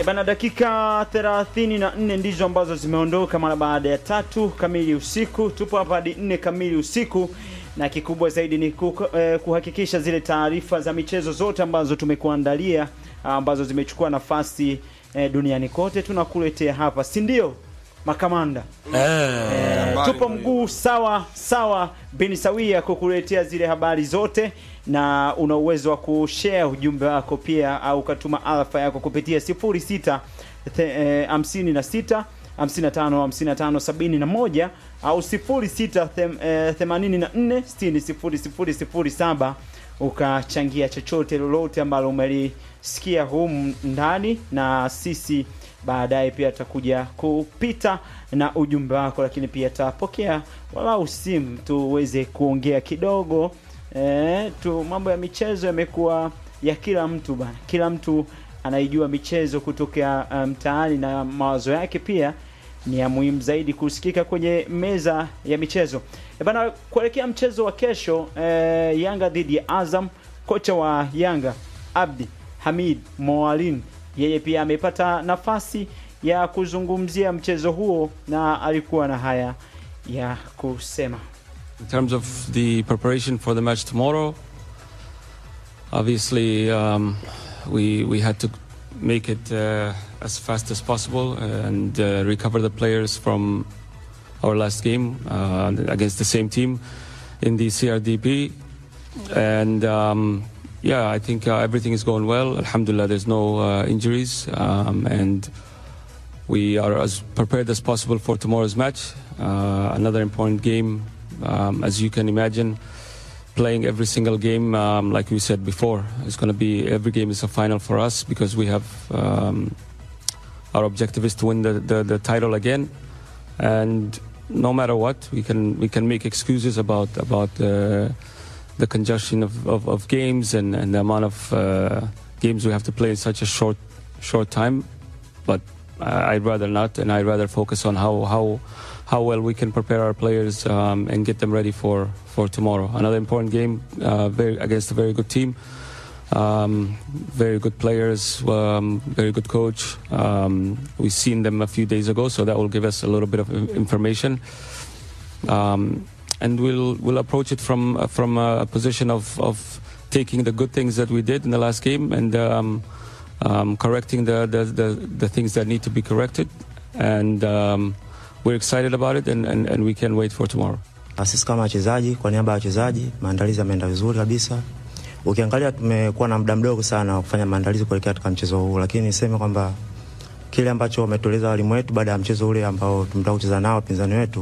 Bana, dakika 34 ndizo ambazo zimeondoka mara baada ya tatu kamili usiku. Tupo hapa hadi nne kamili usiku, na kikubwa zaidi ni kuko, eh, kuhakikisha zile taarifa za michezo zote ambazo tumekuandalia ambazo zimechukua nafasi eh, duniani kote tunakuletea hapa, si ndio makamanda? Eh, tupo mguu sawa sawa bin sawia kukuletea zile habari zote, na una uwezo wa kushare ujumbe wako pia, au ukatuma alfa yako kupitia 06 eh, 56 55 55 71 au 06 them- eh, 84 60 00 07 ukachangia chochote lolote ambalo umelisikia humu ndani, na sisi baadaye pia tutakuja kupita na ujumbe wako, lakini pia tutapokea walau simu tuweze kuongea kidogo. E, tu mambo ya michezo yamekuwa ya kila mtu bana, kila mtu anaijua michezo kutokea mtaani na mawazo yake pia ni ya muhimu zaidi kusikika kwenye meza ya michezo. E bana, kuelekea mchezo wa kesho e, Yanga dhidi ya Azam, kocha wa Yanga Abdi Hamid Moalin yeye pia amepata nafasi ya kuzungumzia mchezo huo na alikuwa na haya ya kusema. In terms of the preparation for the match tomorrow, obviously um, we we had to make it uh, as fast as possible and uh, recover the players from our last game uh, against the same team in the CRDP, and um, yeah, I think uh, everything is going well. Alhamdulillah, there's no uh, injuries, um, and we are as prepared as possible for tomorrow's match. Uh, another important game, um, as you can imagine. Playing every single game, um, like we said before, it's going to be every game is a final for us because we have um, our objective is to win the, the, the title again, and no matter what, we can we can make excuses about about uh, the congestion of, of, of games and, and the amount of uh, games we have to play in such a short short time, but I- I'd rather not, and I'd rather focus on how how how well we can prepare our players um, and get them ready for for tomorrow. Another important game uh, very, against a very good team, um, very good players, um, very good coach. Um, we've seen them a few days ago, so that will give us a little bit of in- information. Um, and we'll we'll approach it from uh, from a position of, of taking the good things that we did in the last game and um, um, correcting the, the, the, the things that need to be corrected. And um, we're excited about it, and, and, and we can't wait for tomorrow. Na Sisi kama wachezaji, kwa niaba ya wachezaji, maandalizi yameenda vizuri kabisa. Ukiangalia tumekuwa na muda mdogo sana wa kufanya maandalizi kuelekea katika mchezo huu, lakini niseme kwamba kile ambacho wametueleza walimu wetu baada ya mchezo ule ambao tumetoka kucheza nao wapinzani wetu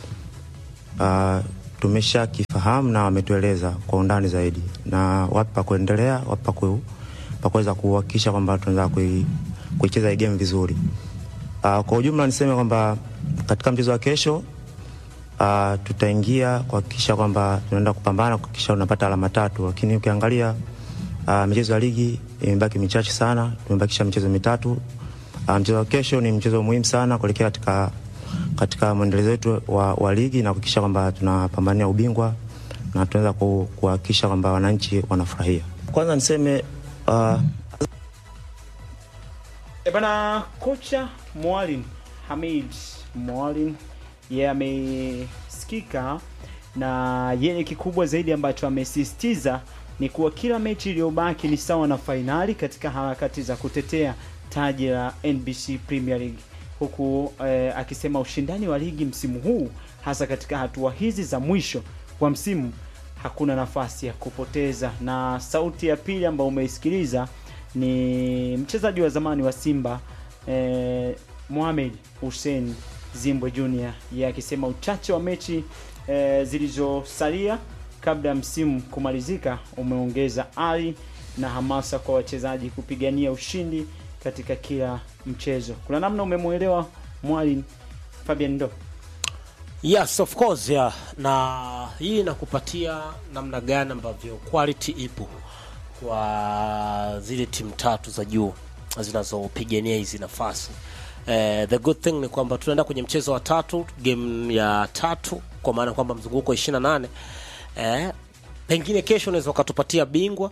uh, tumesha kifahamu na wametueleza kwa undani zaidi, na wapi pa kuendelea, wapi pa ku- pa kuweza kuhakikisha kwamba tunaweza kui- kuicheza hii game vizuri. Uh, kwa ujumla niseme kwamba katika mchezo wa kesho uh, tutaingia kuhakikisha kwamba tunaenda kupambana kuhakikisha unapata alama tatu, lakini ukiangalia uh, michezo ya ligi imebaki michache sana, tumebakisha michezo mitatu. Uh, mchezo wa kesho ni mchezo muhimu sana kuelekea katika katika mwendelezo wetu wa, wa ligi na kuhakikisha kwamba tunapambania ubingwa na tunaweza ku- kuhakikisha kwamba wananchi wanafurahia. Kwanza niseme uh, E bana, kocha Mwalin Hamid Mwalin yeye amesikika na yeye kikubwa zaidi ambacho amesisitiza ni kuwa kila mechi iliyobaki ni sawa na fainali katika harakati za kutetea taji la NBC Premier League, huku eh, akisema ushindani wa ligi msimu huu hasa katika hatua hizi za mwisho wa msimu hakuna nafasi ya kupoteza. Na sauti ya pili ambayo umeisikiliza ni mchezaji wa zamani wa Simba eh, Mohamed Hussein Zimbwe Junior, yeye akisema uchache wa mechi eh, zilizosalia kabla ya msimu kumalizika umeongeza ari na hamasa kwa wachezaji kupigania ushindi katika kila mchezo. Kuna namna umemwelewa Mwalimu Fabian Ndo? Yes, of course, yeah. Na hii inakupatia namna gani ambavyo quality ipo kwa zile timu tatu za juu zinazopigania hizi nafasi. Eh, the good thing ni kwamba tunaenda kwenye mchezo wa tatu, game ya tatu, kwa maana kwamba mzunguko 28 eh, pengine kesho unaweza ukatupatia bingwa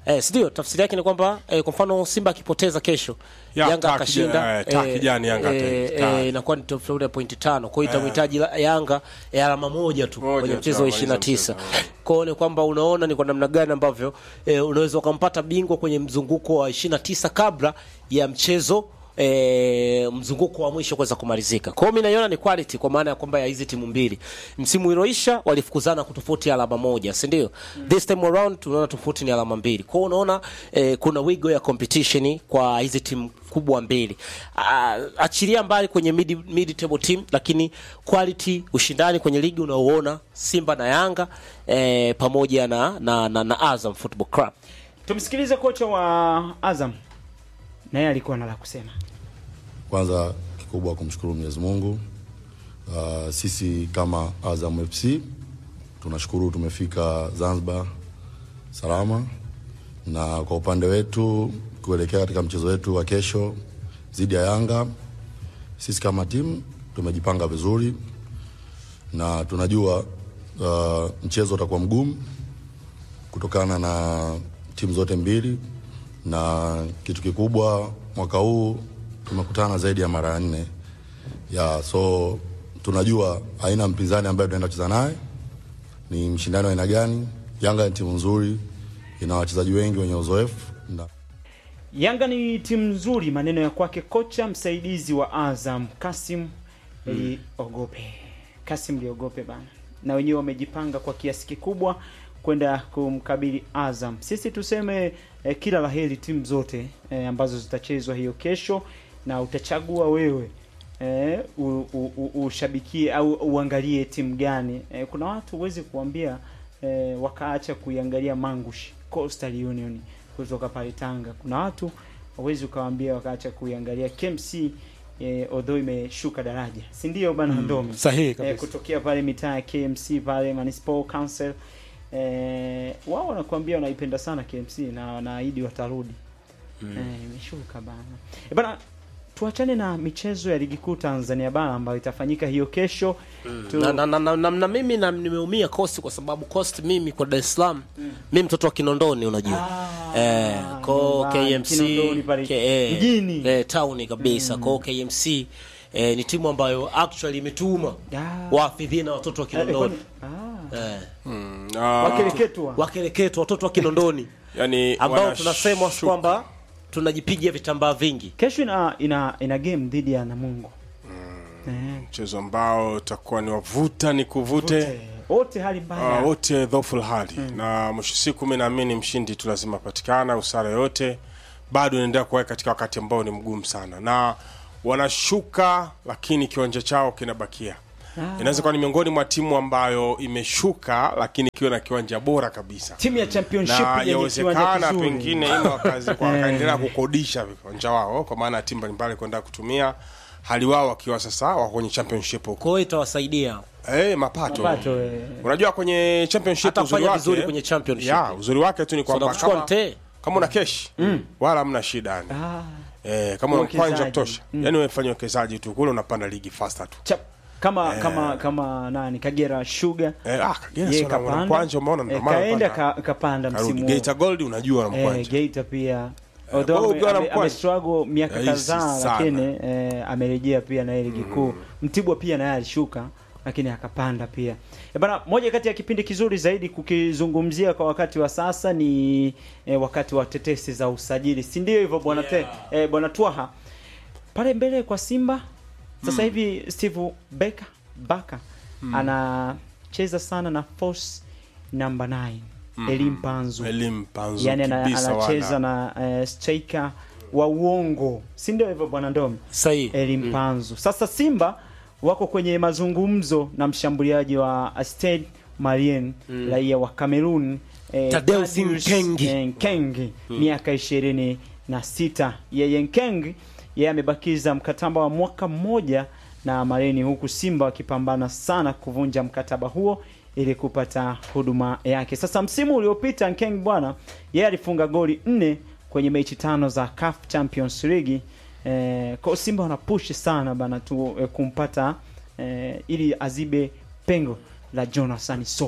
Eh, si ndio? Tafsiri yake ni kwamba eh, kwa mfano Simba akipoteza kesho Ya, Yanga taa akashinda kija- eh, taa kijani Yanga eh, ata- eh, inakuwa ni tofauti ya pointi tano. Kwa hiyo itamhitaji la- Yanga ya alama moja tu Moja kwenye tu, mchezo wa amaliza 29. mchezo. Kwa hiyo ni kwamba unaona ni kwa namna gani ambavyo eh, unaweza ukampata bingwa kwenye mzunguko wa 29 kabla ya mchezo E, mzunguko wa mwisho kuweza kumalizika. Kwa hiyo mimi naiona ni quality kwa maana ya kwamba ya hizi timu mbili. Msimu ulioisha walifukuzana kwa tofauti ya alama moja, si ndio? This time around tunaona tofauti ni alama mbili. Kwa hiyo unaona e, kuna wigo ya competition kwa hizi timu kubwa mbili. Ah, achilia mbali kwenye mid, mid table team lakini quality ushindani kwenye ligi unaoona Simba na Yanga e, pamoja na, na, na, na Azam Football Club. Tumsikilize kocha wa Azam, naye alikuwa na la kusema. Kwanza kikubwa kumshukuru Mwenyezi Mungu. Uh, sisi kama Azam FC tunashukuru tumefika Zanzibar salama, na kwa upande wetu kuelekea katika mchezo wetu wa kesho dhidi ya Yanga, sisi kama timu tumejipanga vizuri na tunajua uh, mchezo utakuwa mgumu kutokana na timu zote mbili, na kitu kikubwa mwaka huu tumekutana zaidi ya mara nne ya so tunajua aina mpinzani ambaye tunaenda kucheza naye ni mshindano wa aina gani. Yanga ni timu nzuri, ina wachezaji wengi wenye uzoefu na Yanga ni timu nzuri, maneno ya kwake kocha msaidizi wa Azam Kasim Liogope. Kasim Liogope bana, na wenyewe wamejipanga kwa kiasi kikubwa kwenda kumkabili Azam. Sisi tuseme eh, kila laheri timu zote eh, ambazo zitachezwa hiyo kesho, na utachagua wewe eh, u, u, u, ushabikie au uangalie timu gani. Eh, kuna watu huwezi kuambia eh, wakaacha kuiangalia Mangush Coastal Union kutoka pale Tanga. Kuna watu hawezi ukawaambia wakaacha kuiangalia KMC eh, although imeshuka daraja, si ndio bana Ndomi? Sahihi eh, kabisa. kutokea pale mitaa ya KMC pale Municipal Council eh, wao wanakuambia wanaipenda sana KMC na wanaahidi watarudi. Eh, imeshuka bana. E bana tuachane na michezo ya ligi kuu Tanzania bara ambayo itafanyika hiyo kesho. Tu- na, na, na, na, na, na mimi na, nimeumia Coast kwa sababu Coast mimi kwa Dar es Salaam mimi mtoto wa Kinondoni unajua Ah, eh, ko nyumbani, KMC Kinondoni pale, ke- eh, mjini. eh, town kabisa ko KMC eh, ni timu ambayo actually imetuma Ah. waafidhina watoto wa Eh, Kinondoni kwani- ah, eh, Mm, na- wakereketwa. wakereketwa watoto wa Kinondoni yani ambao wanashuka. tunasema kwamba tunajipiga vitambaa vingi Kesho ina ina ina game dhidi ya Namungo. Eh, mchezo ambao utakuwa ni wavuta ni kuvute wote- wote hali mbaya. Ah, wote dhoful hali na mwisho siku mi naamini mshindi tu lazima patikana usara yote bado inaendelea kuweka katika wakati ambao ni mgumu sana na wanashuka lakini kiwanja chao kinabakia inaweza kuwa ni miongoni mwa timu ambayo imeshuka lakini ikiwa na kiwanja bora kabisa Timu ya championship na yenye kiwanja yawezekana kizuri. pengine ima wakazi- wakaendelea kukodisha viwanja wao kwa maana ya timu mbalimbali kwenda kutumia hali wao wakiwa sasa wako kwenye championship huko kwa hiyo itawasaidia hey, mapato, Mapato, eh. unajua kwenye championship Hata uzuri kufanya wake vizuri kwenye championship. ya uzuri wake tu ni so kwamba nakuchukua kama, mtee kama una kesh wala hamna shida yani Ah, eh, kama una Uwekezaji. mkwanja wa kutosha yani wewe fanya uwekezaji tu kule unapanda ligi faster tu chap. Kama kama kama nani Kagera Sugar. eh, ah Kagera Yeye sio na- una kapanda. mkwanja umeona ndio Eh, maana kaenda unapanda. ka, kapanda Karudi. msimu. Geita Gold unajua na Eh, mkwanja Geita pia kwa although hiyo ame- ukiwa na ame- mkwanja. amestruggle miaka Rahisi kadhaa sana. lakini eh, amerejea pia na ile ligi kuu. Mtibwa pia naye alishuka lakini akapanda pia. E bana, moja kati ya kipindi kizuri zaidi kukizungumzia kwa wakati wa sasa ni eh, wakati wa tetesi za usajili, si ndio hivyo bwana Yeah. te, eh, bwana Twaha pale mbele kwa Simba sasa hivi Steve Beka Baka anacheza sana na force number 9 Elim Panzu elimu panzo yani ana, kibisa anacheza wana. na uh, striker wa uongo si ndio hivyo bwana Ndomi sahihi Elim Panzu sasa Simba wako kwenye mazungumzo na mshambuliaji wa Stade Malien raia wa Cameroon eh, Tadeusz Tadeusz, Nkengi. eh, Nkengi miaka ishirini na sita yeye Nkengi yeye amebakiza mkataba wa mwaka mmoja na Mareni huku Simba wakipambana sana kuvunja mkataba huo ili kupata huduma yake. Sasa msimu uliopita Nkeng bwana yeye alifunga goli nne kwenye mechi tano za CAF Champions League. Eh, kwa Simba wanapush sana bana tu eh, kumpata eh, ili azibe pengo la Jonathan Soa.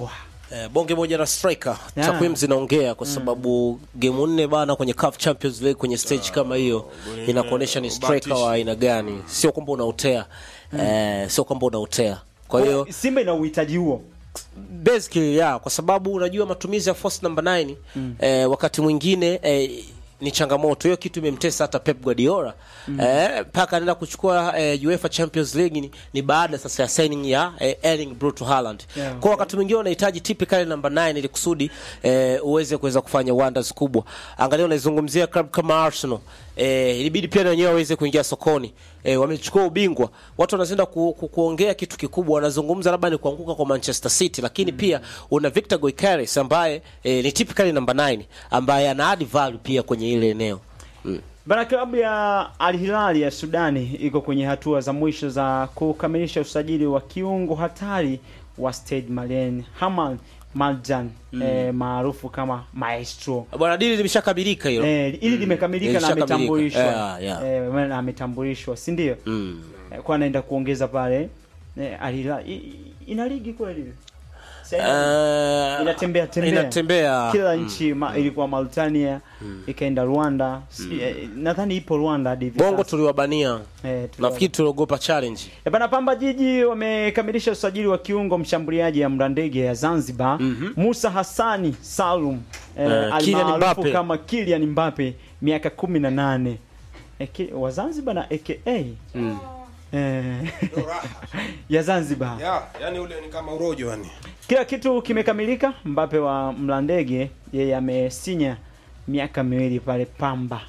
Eh, bonge moja la striker Yeah. takwimu zinaongea kwa sababu game nne bana kwenye CAF Champions League kwenye stage kama hiyo inakuonyesha ni striker wa aina gani, sio kwamba unaotea eh, sio kwamba unaotea. Kwa hiyo Simba ina uhitaji huo. basically yeah, kwa sababu unajua matumizi ya force number 9 eh, wakati mwingine eh, ni changamoto hiyo kitu imemtesa hata Pep Guardiola eh, mpaka anaenda kuchukua eh, UEFA Champions League ni, ni baada sasa ya signing ya eh, Erling Brut Haaland Yeah. kwa wakati mwingine unahitaji typical number 9 ili kusudi eh, uweze kuweza kufanya wonders kubwa. Angalia unaizungumzia club kama Arsenal eh, ilibidi pia na wenyewe waweze kuingia sokoni eh, wamechukua ubingwa. Watu wanazenda ku, ku, kuongea kitu kikubwa, wanazungumza labda ni kuanguka kwa Manchester City, lakini pia una Victor Goikares ambaye eh, ni typical number 9 ambaye ana add value pia kwenye ile eneo mm. Bana, klabu ya Al Hilal ya Sudani iko kwenye hatua za mwisho za kukamilisha usajili wa kiungo hatari wa Stade Malien Hamal Maljan eh, maarufu kama Maestro. Bwana dili limeshakabilika hilo Eh, ili limekamilika na Lishakamilika. ametambulishwa. Yeah, yeah. Eh, maana ametambulishwa, si ndio? mm. Eh, kwa anaenda kuongeza pale eh, Al Hilal I- i- ina ligi kweli? Sasa Eh, inatembea tembea. inatembea kila nchi ma, ilikuwa Mauritania ikaenda Rwanda si, eh, nadhani ipo Rwanda hadi hivi bongo sasa. tuliwabania eh, tuliwa- nafikiri tuliogopa challenge Eh, bana Pamba Jiji wamekamilisha usajili wa kiungo mshambuliaji ya Mlandege ya Zanzibar Musa Hassani Salum eh, Eh, Kylian almaarufu Mbappe. kama Kylian Mbappe miaka kumi na nane eh, ki- wa Zanzibar na aka eh, ya Zanzibar ya, yani ule ni kama urojo yani kila kitu kimekamilika. Mbappe wa Mlandege yeye amesinya miaka miwili pale Pamba.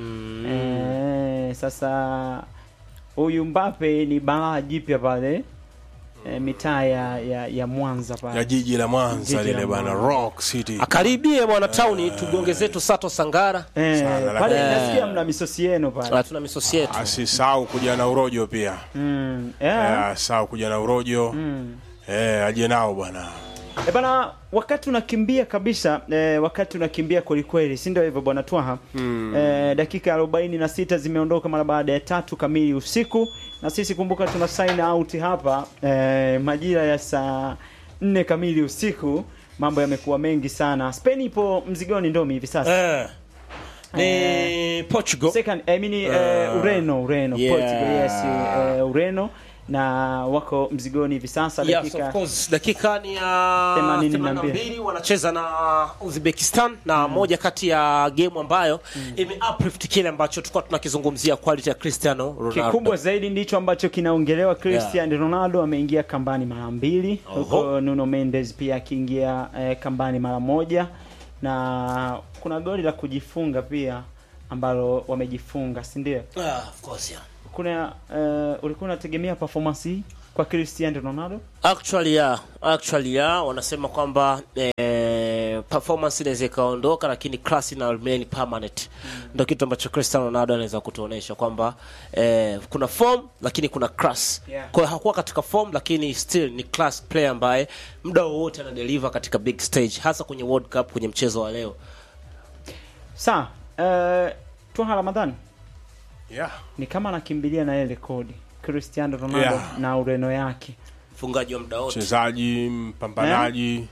Eh, sasa huyu Mbappe ni balaa jipya pale eh, mitaa ya, ya, ya Mwanza ya pale. jiji la Mwanza Jiji la lile bana Mwanza. Rock City akaribie mwana tauni tugonge zetu Sato Sangara Eh, Sana, pale lakini- nasikia mna misosi yenu pale. hatuna misosi yetu asisahau kuja na urojo pia Mm, Eh, yeah. asisahau kuja na urojo eh, aje nao bwana E bana, wakati unakimbia kabisa eh, wakati unakimbia kwelikweli, si ndio hivyo bwana Twaha? Eh, dakika 46 zimeondoka mara baada ya tatu kamili usiku, na sisi kumbuka tuna sign out hapa eh, majira ya saa nne kamili usiku. Mambo yamekuwa mengi sana. Spain ipo mzigoni ndomi hivi sasa. eh. ni Portugal Second, I mean, eh, Ureno, Ureno, Yeah. Portugal, yes, eh, Ureno na wako mzigoni hivi sasa Yes, dakika of course. dakika ni ya 82. 82 wanacheza na Uzbekistan na moja kati ya game ambayo ime uplift kile ambacho tulikuwa tunakizungumzia quality ya Cristiano Ronaldo. Kikubwa zaidi ndicho ambacho kinaongelewa. Cristiano Ronaldo ameingia kambani mara mbili, huko Nuno Mendes pia akiingia eh, kambani mara moja, na kuna goli la kujifunga pia ambalo wamejifunga, si ndio? Ah, of course, yeah. Kuna eh, ulikuwa unategemea performance hii kwa Cristiano Ronaldo? Actually yeah, actually yeah, wanasema kwamba eh, performance inaweza ikaondoka lakini class ina remain permanent. Ndio kitu ambacho Cristiano Ronaldo anaweza kutuonesha kwamba eh, kuna form lakini kuna class. Yeah. Kwa hiyo hakuwa katika form lakini still ni class player ambaye muda wowote ana deliver katika big stage hasa kwenye World Cup kwenye mchezo wa leo. Sawa, eh, Twaha Ramadhani yeah. ni kama anakimbilia na ile rekodi Cristiano Ronaldo Yeah. na Ureno yake. Mfungaji wa muda wote. mchezaji mpambanaji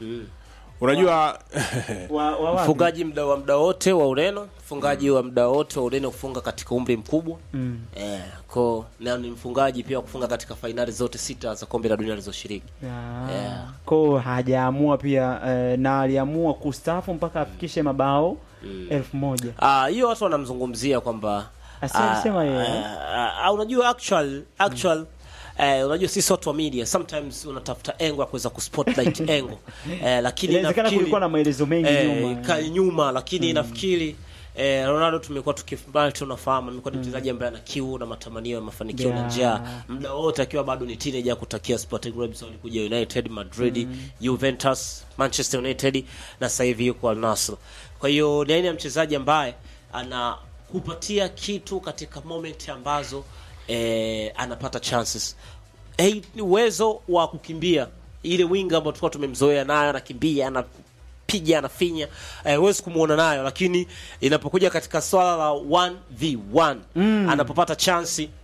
unajua Wa, wa wapi? Mfungaji muda wa muda wote wa Ureno, mfungaji wa muda wote wa Ureno kufunga katika umri mkubwa. Mm. Eh, ko na ni mfungaji pia wa kufunga katika fainali zote sita za kombe la dunia alizoshiriki. Yeah. Yeah. Ko hajaamua pia eh, na aliamua kustaafu mpaka afikishe mabao elfu moja. Ah, hiyo watu wanamzungumzia kwamba Asi ah, alisema yeye. ah, ah, unajua actual actual Eh, unajua sisi watu wa media sometimes unatafuta engo ya kuweza kuspotlight engo eh, lakini Inawezekana nafikiri- kulikuwa na maelezo mengi eh, nyuma. ka- nyuma lakini nafikiri eh, Ronaldo tumekuwa tukifubali tunafahamu amekuwa ni mchezaji ambaye ana kiu na matamanio ya mafanikio na Yeah. njaa muda wote akiwa bado ni teenager kutakia Sporting Robinson kuja United Madrid Juventus Manchester United na sasa hivi yuko Al Nassr kwa hiyo ni aina ya mchezaji ambaye anakupatia kitu katika moment ambazo eh, anapata chances hey, ni uwezo wa kukimbia ile winga ambayo tulikuwa tumemzoea nayo anakimbia anapiga anafinya eh, huwezi kumuona nayo lakini inapokuja katika swala la 1v1 anapopata chansi ni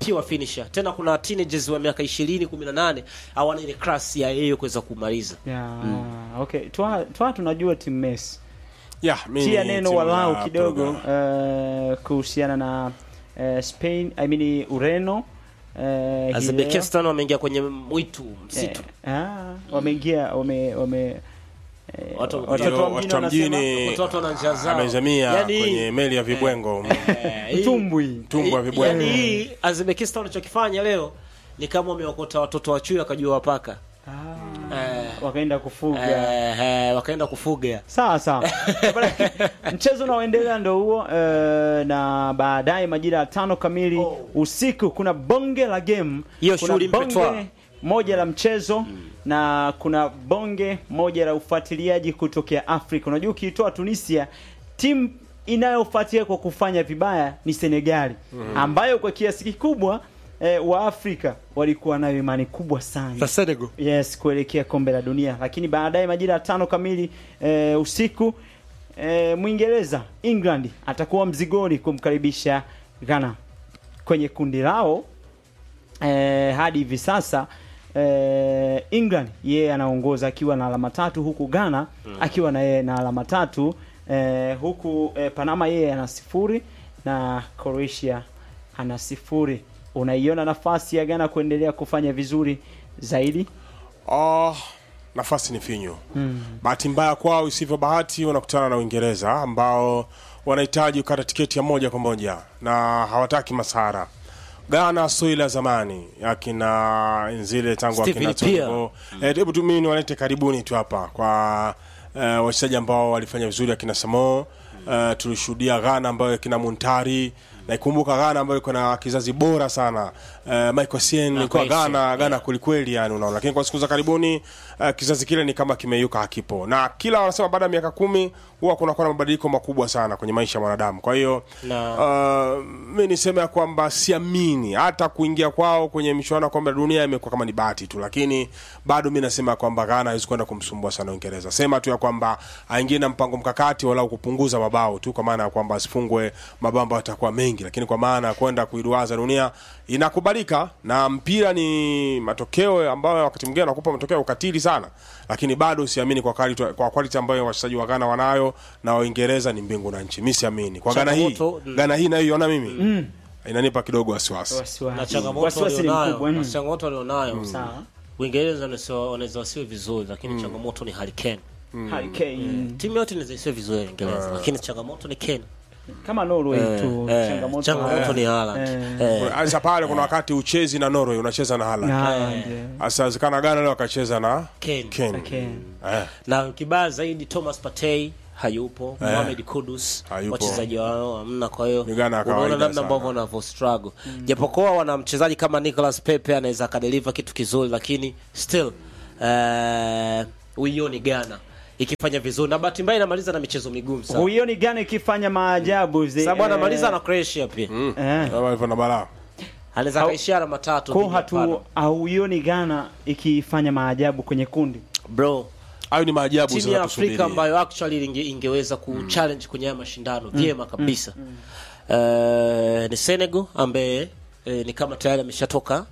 pure finisher tena kuna teenagers wa miaka 20 18 hawana ile class ya yeye kuweza kumaliza Yeah, okay. Twa, twa tunajua timu Messi. yeah, mi Tia ni neno timu walau ya kidogo Portugal. uh, kuhusiana na uh, Spain, I mean Ureno uh, hii leo. Uzbekistan wameingia kwenye mwitu msitu Eh, ah, wameingia wame wame eh, Watu- watoto wa Ndio, mjini watu wa wanasema mjini watoto wana njia zao. amezamia Yaani- kwenye meli ya vibwengo Eh, hii- mtumbwi. mtumbwi wa vibwengo Yaani hii Uzbekistan walichokifanya leo ni kama wameokota watoto wa chui wakajua wapaka eh, wakaenda kufuga eh, eh, wakaenda kufuga sawa sawa Bana, mchezo unaoendelea ndo huo eh, na baadaye majira ya tano kamili usiku kuna bonge la game Hiyo kuna shughuli mpetwa. bonge moja la mchezo na kuna bonge moja la ufuatiliaji kutokea afrika unajua ukiitoa tunisia timu inayofuatilia kwa kufanya vibaya ni senegali ambayo kwa kiasi kikubwa eh, wa afrika walikuwa nayo imani kubwa sana Senegal yes kuelekea kombe la dunia lakini baadaye majira ya tano kamili e, usiku e, mwingereza england atakuwa mzigoni kumkaribisha ghana kwenye kundi lao e, hadi hivi sasa e, england yeye anaongoza akiwa na alama tatu huku ghana akiwa na yeye na alama tatu e, huku e, panama yeye ana sifuri na croatia ana sifuri unaiona nafasi ya ghana kuendelea kufanya vizuri zaidi Ah, nafasi ni finyu bahati mbaya kwao isivyo bahati wanakutana na uingereza ambao wanahitaji kukata tiketi ya moja kwa moja na hawataki masara Ghana sio ile ya zamani akina zile tangu Stephen akina Ipia. Tonibo. Eh, hebu tu mimi niwalete karibuni tu hapa kwa eh, wachezaji ambao walifanya vizuri akina Samo eh, tulishuhudia Ghana ambayo akina Muntari na ikumbuka Ghana ambayo iko na kizazi bora sana eh, Michael Sien ilikuwa Michael Essien, Ghana Ghana kwelikweli yani unaona lakini kwa siku za karibuni uh, kizazi kile ni kama kimeyuka hakipo na kila wanasema baada ya miaka kumi huwa kunakuwa na mabadiliko makubwa sana kwenye maisha ya mwanadamu kwa hiyo Na- uh, mi niseme ya kwamba siamini hata kuingia kwao kwenye michuano ya kombe la dunia imekuwa kama ni bahati tu lakini bado mi nasema ya kwamba Ghana hawezi kwenda kumsumbua sana Uingereza sema tu ya kwamba aingie na mpango mkakati walau kupunguza mabao tu kwa maana ya kwamba asifungwe mabao ambayo yatakuwa mengi lakini kwa maana ya kwenda kuiduaza dunia inakubalika na mpira ni matokeo ambayo wakati mwingine anakupa matokeo ya ukatili sana lakini bado siamini kwa quality, kwa quality ambayo wachezaji wa Ghana wanayo na Waingereza ni mbingu na nchi mi siamini kwa Ghana hii Changamoto, mm. Ghana hii nayoiona mimi inanipa kidogo wasiwasi wasiwasi na changamoto Wasiwasi ni walionayo mkubwa, na mm. changamoto walionayo Sawa. Uingereza wanaweza- wanaweza wasiwe vizuri lakini changamoto ni Harry Kane Harry Kane. timu yote inaweza isiwe vizuri Uingereza lakini changamoto ni Kane kama Norway tu Eh, changamoto changamoto ni Haaland Eh. Eh, sasa pale kuna wakati uchezi na Norway unacheza na Haaland na Haaland, eh. sasa zikana Ghana leo akacheza na Kane. Kane Kane. eh. na kibaya zaidi Thomas Partey hayupo Mohamed Kudus Hayupo. wachezaji wao hamna kwa hiyo Ni Ghana ya unaona kawaida namna sana. ambavyo wanavyo struggle japokuwa wana mchezaji kama Nicolas Pepe anaweza akadeliver kitu kizuri lakini still eh uioni Ghana ikifanya vizuri na bahati mbaya inamaliza na michezo migumu sana huioni gani ikifanya maajabu zi- sababu eh, anamaliza na Croatia pia eh. kama hivyo na balaa anaweza Hau- akaishia alama tatu ko dhidi ya hatu Panama. hauioni Ghana ikifanya maajabu kwenye kundi bro hayo ni maajabu timu ya zinatusubiri. Afrika ambayo actually inge, ingeweza kuchallenge kwenye haya mashindano vyema kabisa Eh, ni Senegal ambaye eh, ni kama tayari ameshatoka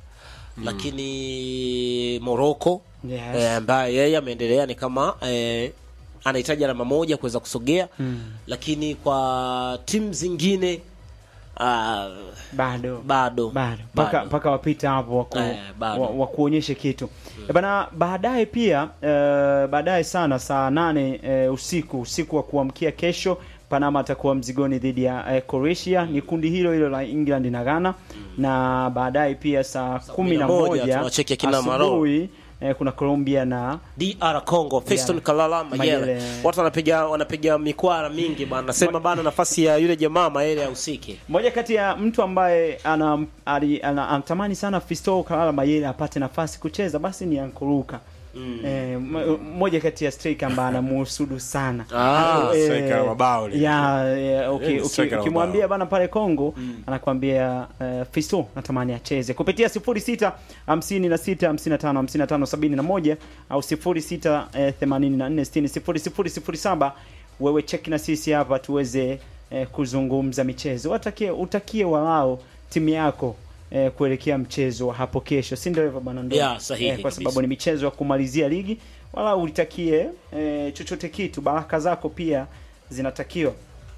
lakini Morocco Yes. eh, ambaye yeye ameendelea ni kama eh, anahitaji alama moja kuweza kusogea lakini kwa timu zingine ah, bado bado bado mpaka bado. mpaka wapita hapo waku, Eh, bado. wa, wa kuonyeshe kitu mm. bana baadaye pia uh, baadaye sana saa nane uh, usiku usiku wa kuamkia kesho Panama atakuwa mzigoni dhidi ya uh, Croatia ni kundi hilo hilo la England na Ghana na baadaye pia saa kumi na moja moja tunawacheki akina Maro. asubuhi eh, kuna Colombia na DR Congo Fiston Yeah. Kalala Mayele. Mayele. Watu wanapiga wanapiga mikwara mingi bana. Nasema bana nafasi ya yule jamaa Mayele ahusike. moja kati ya mtu ambaye ana, ali, ana, anatamani sana Fisto Kalala Mayele apate nafasi kucheza basi ni Ankuruka mm. eh, m- moja kati ya striker ambaye anamuhusudu sana Ah, Eh, striker wa mabao lile. ya ya, okay, Yeye ni uki- striker wa ukimwambia mabao. bana pale Kongo anakwambia uh, Fisto natamani acheze kupitia 06 56 55 55 71 au 06 eh, 84 60 0007 wewe cheki na sisi hapa tuweze eh, kuzungumza michezo watakie utakie walao timu yako eh, kuelekea mchezo wa hapo kesho, si ndio hivyo bwana? Ndo Yeah, sahihi kwa kabisa. sababu ni michezo ya kumalizia ligi, wala ulitakie eh, chochote kitu, baraka zako pia zinatakiwa.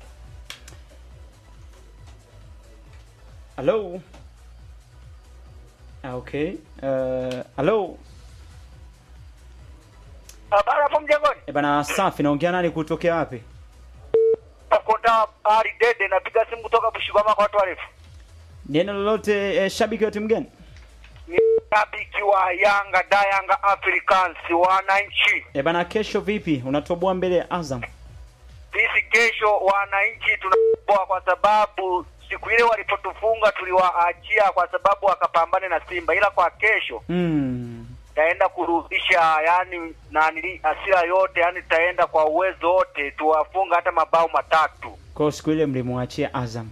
Hello. Ah, okay. Uh, hello. Habari hapo mjengoni. Eh, bana safi, naongea nani kutokea wapi? Konda Ali Dede napiga simu kutoka Bushigwama kwa watu warefu. Neno lolote eh, shabiki wa timu gani? Ni shabiki wa Yanga da Yanga Africans wananchi. Eh, bana kesho vipi? Unatoboa mbele ya Azam. Sisi kesho wananchi tunaboa kwa sababu siku ile walipotufunga tuliwaachia kwa sababu wakapambane na Simba, ila kwa kesho Mm. taenda kurudisha yani nani asira yote, yani taenda kwa uwezo wote tuwafunga hata mabao matatu. Kwa hiyo siku ile mlimwachia Azam.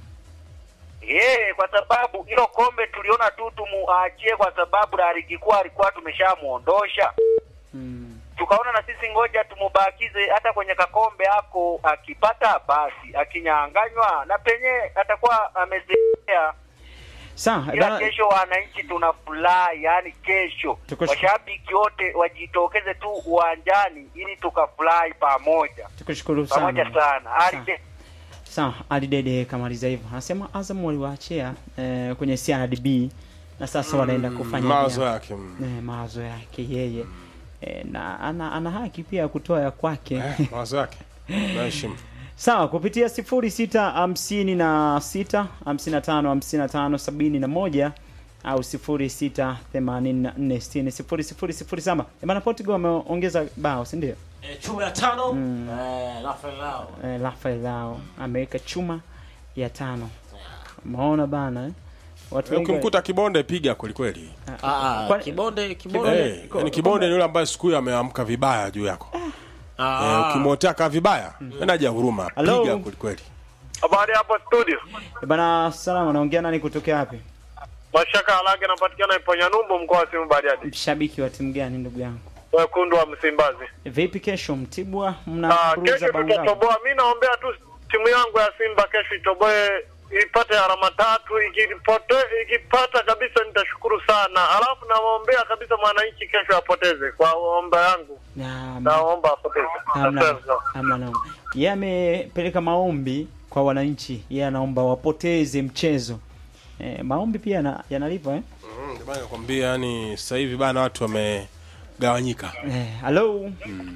Yeye kwa sababu hilo kombe tuliona tu tumuachie kwa sababu la ligi kuu alikuwa tumeshamuondosha. Mm. Tukaona na sisi ngoja tumubakize hata kwenye kakombe hako, akipata basi, akinyanganywa na penye atakuwa amezea. Sawa, eh, Ila bana kesho wananchi tunafurahi, yani kesho Tukush- washabiki wote wajitokeze tu uwanjani ili tukafurahi pamoja tukushukuru pamoja sana. sana. Ali Sawa. Sawa, Ali Dede kamaliza hivyo. Anasema Azam waliwaachia eh, kwenye CRDB na sasa wanaenda kufanya mawazo vya- yake mm. eh, mawazo yake yeye. Eh, na ana, ana haki pia ya kutoa ya kwake. eh, mawazo yake naheshimu Sawa, kupitia sifuri sita hamsini na sita hamsini na tano hamsini na tano sabini na moja au sifuri sita themanini na nne sitini sifuri sifuri sifuri saba. Bana Portugal wameongeza bao, si ndio? E, chuma ya tano eh, Rafael Lao. Eh, Rafael Lao ameweka chuma ya tano. Umeona bana eh? Watu wengi ukimkuta kibonde piga kwelikweli Ah, ah, Kwani- kibonde kibonde. Eh, yani kibonde ni yule ambaye siku hiyo ameamka vibaya juu yako Ah, Eh, ukimwotea kaa vibaya enaja huruma Hello? piga kwelikweli Habari hapo studio. Eh, bana salama, naongea nani kutokea wapi? Mashaka Halage anapatikana Iponya Numbu mkoa wa Simu Bariadi. Mshabiki wa timu gani ndugu yangu? Wekundu wa Msimbazi. Vipi kesho Mtibwa Ah, mnakuruza kesho bao ngapi? tutatoboa. Mimi naombea tu timu yangu ya Simba kesho itoboe ipate alama tatu, ikipote ikipata kabisa nitashukuru sana. Alafu nawaombea kabisa mwananchi kesho apoteze kwa omba yangu. Na- Naomba apoteze. Hamna, Asante sana. hamna noma. Yeye amepeleka maombi kwa wananchi, yeye anaomba wapoteze mchezo. Eh, maombi pia yana- yanalipa eh? Mm, ndio maana nakwambia yani sasa hivi bana watu wamegawanyika Eh, hello.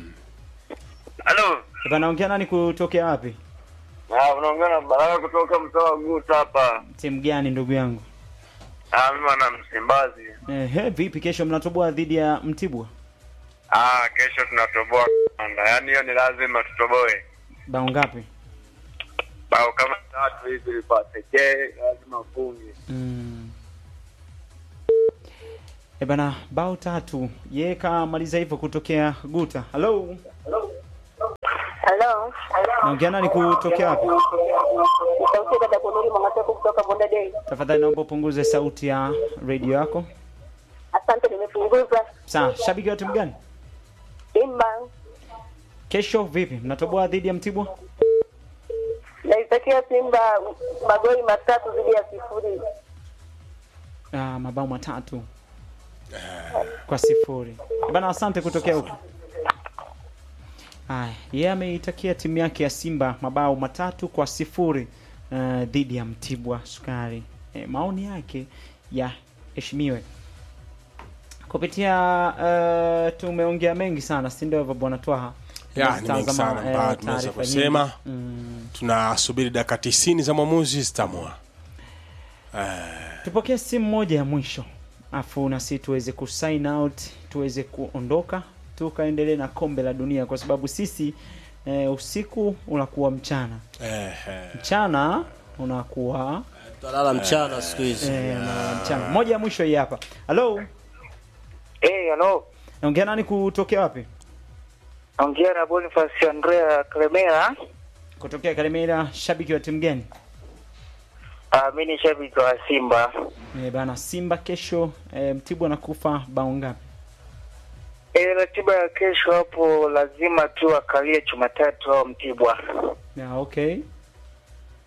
Halo. Eh, Bana ongea nani kutokea wapi? Ah, unaongea na Baraka kutoka mtaa wa Guta hapa. Timu gani ndugu yangu? Ah, mimi na Msimbazi. Eh, he, vipi kesho mnatoboa dhidi ya Mtibwa? Ah, kesho tunatoboa kanda. Yaani hiyo ni lazima tutoboe. Bao ngapi? Bao kama tatu hivi pekee lazima ufunge. Mm. Eh, bana bao tatu. Yeye kamaliza hivyo kutokea Guta. Hello. Hello. Naongea nani kutokea wapi? Sauti dada Kunuri Mwangateko kutoka Bonde Day. Tafadhali naomba upunguze sauti ya radio yako. Asante, nimepunguza. Sawa, shabiki wa timu gani? Simba Kesho vipi? Mnatoboa dhidi ya Mtibwa? naitakia Simba magoli matatu dhidi ya sifuri. Ah, mabao matatu kwa sifuri. Bana, asante kutokea huko. Aya, yeye ameitakia timu yake ya Simba mabao matatu kwa sifuri uh, dhidi ya Mtibwa Sukari. E, maoni yake yaheshimiwe kupitia uh, tumeongea mengi sana, si ndio hivyo bwana Twaha? Ya, ni mengi Tunazitazama, sana eh, ambayo tunaweza taarifa kusema. nyingi. Mm. tunasubiri dakika tisini za mwamuzi zitamua tupokee simu moja ya mwisho afu na si tuweze kusign out tuweze kuondoka tukaendelee na kombe la dunia kwa sababu sisi eh, usiku unakuwa mchana eh, eh. mchana unakuwa Tutalala mchana siku hizi. eh, na mchana moja ya mwisho hii hapa halo Eh, hello. naongea nani kutokea wapi Ongea na Boniface Andrea Clemera. kutokea karimera shabiki wa timu gani Ah, mimi ni shabiki wa Simba. eh, bana simba kesho eh, mtibwa nakufa bao ngapi Eh, ratiba ya kesho hapo lazima tu akalie Jumatatu au Mtibwa. yeah, okay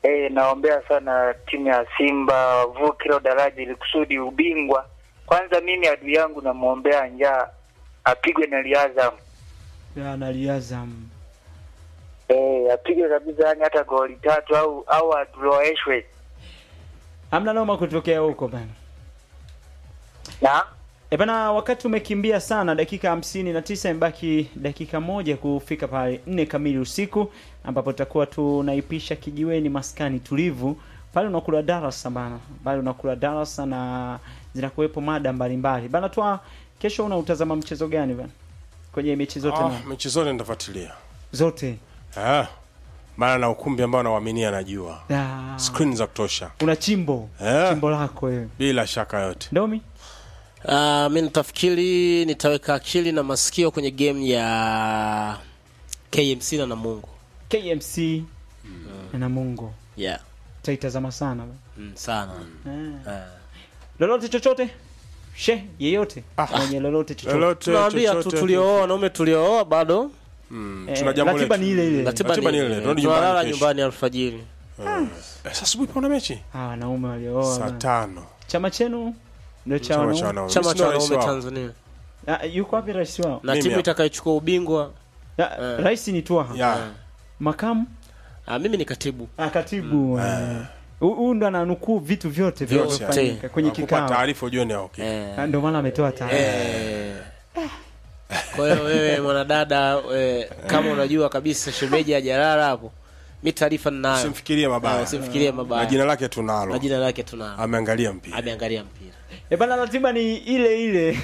Eh, naombea sana timu ya Simba wavuke hilo daraja ili kusudi ubingwa. Kwanza mimi adui yangu namwombea njaa apigwe na Liazam. Ya, na Liazam. Eh, apigwe kabisa yani hata goli tatu au au adroeshwe. Hamna noma kutokea huko bana. Na E bana, wakati umekimbia sana, dakika hamsini na tisa imebaki dakika moja kufika pale nne kamili usiku, ambapo tutakuwa tunaipisha kijiweni maskani tulivu pale. Unakula darasa bana, pale unakula darasa na zinakuwepo mada mbalimbali bana. Twa kesho unautazama mchezo gani bana? Kwenye mechi zote Ah, na mechi zote nitafuatilia zote eh, maana na ukumbi ambao nauaminia najua Ah, screen za kutosha una chimbo Eh. chimbo lako wewe bila shaka yote. Domi Uh, mi nitafikiri nitaweka akili na masikio kwenye game ya KMC na Namungo. KMC na Mungu Yeah. taitazama sana bana. Mm, sana. Ah. Ah. lolote chochote she yeyote mwenye lolote chochote Lolote Tunawaambia tu chochote. tuliooa wanaume tuliooa bado Mm, Eh, tuna jambo ratiba letu. ni ile ile ratiba Ratiba ni ni ile. ile, tunarudi Tunalala nyumbani kesho. nyumbani alfajiri. Eh, sasa asubuhi kuna mechi Ah, wanaume waliooa saa bana. tano chama chenu ndio cha Chama cha wanaume wanaume. Chama Mimi cha sina rais wanaume wao. Tanzania. Ah, yuko wapi rais wao Na Mimi timu hapa. itakayochukua ubingwa Ah, Eh. rais ni Twaha Ya, makamu ah, mimi ni katibu. ah, katibu eh. Hu- huyu ndo ananukuu vitu vyote Vyote. vilivyofanyika kwenye nakupa kikao taarifa ujue ni okay. Eh. Ah, ndio maana ametoa taarifa Eh. Kwa hiyo wewe mwanadada eh, kama unajua kabisa shemeji hajalala hapo, mi taarifa ninayo. Usimfikirie Ah, mabaya. Usimfikirie Na mabaya. jina lake Na tunalo. jina lake tunalo. Ameangalia mpira. Ameangalia mpira. e bana ratiba ni ile ile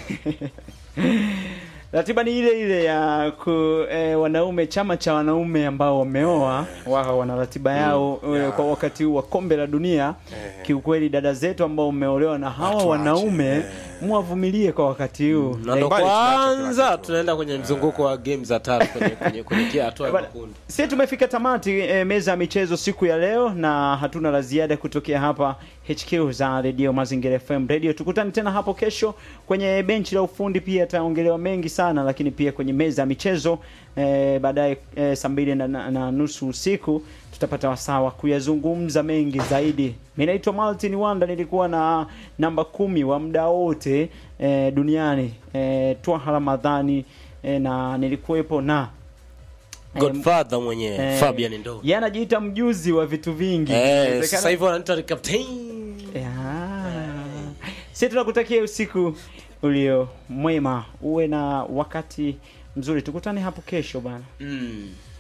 ratiba ni ile ile ya ku, eh, wanaume chama cha wanaume ambao wameoa wao wana ratiba yao eh, kwa wakati huu wa kombe la dunia kiukweli dada zetu ambao umeolewa na hawa Watuache, wanaume eh. muwavumilie kwa wakati huu Na ndo Nyumbani tunaacha kila kwanza kitu. tunaenda kwenye mzunguko wa game za tatu kwenye kwenye kwenye kila hatua ya Bana, makundi. Sisi tumefika tamati e, meza ya michezo siku ya leo, na hatuna la ziada kutokea hapa HQ za Radio Mazingira FM Radio. Tukutane tena hapo kesho kwenye benchi la ufundi, pia ataongelewa mengi sana, lakini pia kwenye meza ya michezo e, baadaye e, saa mbili na, na, na nusu usiku tutapata wasaa wa kuyazungumza mengi zaidi. Mimi naitwa Martin Wanda, nilikuwa na namba kumi wa muda wote e, duniani e, Twaha Ramadhani e, na nilikuwepo na Godfather mwenyewe Eh, Fabian Ndo. yeye anajiita mjuzi wa vitu vingi. Eh, Inawezekana- sasa hivi wanaita captain. Ya. Sisi tunakutakia usiku ulio mwema, uwe na wakati mzuri. Tukutane hapo kesho bana. Mm.